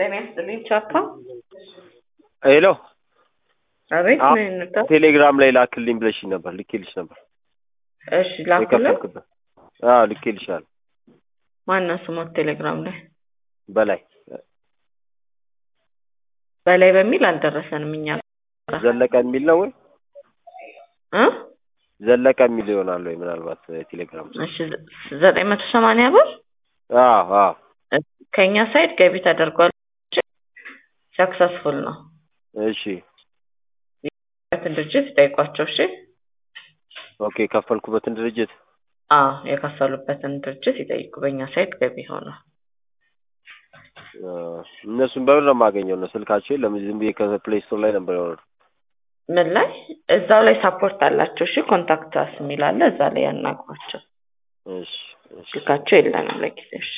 ጤና ይስጥልኝ ቻፓ። ሄሎ አቤት አ- ምን እንርዳ? ቴሌግራም ላይ ላክልኝ ብለሽኝ ነበር። ልኬልሽ ነበር እሺ ላኩልን። የከፈልክበት። አዎ ልኬልሻለሁ። ማነው ስሞት ቴሌግራም ላይ በላይ በላይ በሚል አልደረሰንም እኛ ዘለቀ የሚል ነው ወይ እ ዘለቀ የሚል ይሆናል ወይ ምናልባት ቴሌግራም እሺ ዘጠኝ መቶ ሰማንያ ብር አዎ አዎ ከእኛ ሳይድ ገቢ ተደርጓል። ሰክሰስፉል ነው። እሺ በትን ድርጅት ይጠይቋቸው። እሺ ኦኬ የከፈልኩበትን ድርጅት አዎ የከፈሉበትን ድርጅት ይጠይቁ። በእኛ ሳይድ ገቢ ሆኗል። አ፣ እነሱን በምን ነው የማገኘው? ነው ስልካቸው የለም። ዝም ብዬ ከፕሌይ ስቶር ላይ ነበር ያወረድኩት። ምን ላይ እዛው ላይ ሳፖርት አላቸው። እሺ ኮንታክት አስ የሚል አለ። እዛ ላይ ያናግሯቸው። እሺ እሺ ስልካቸው የለንም ለጊዜ። እሺ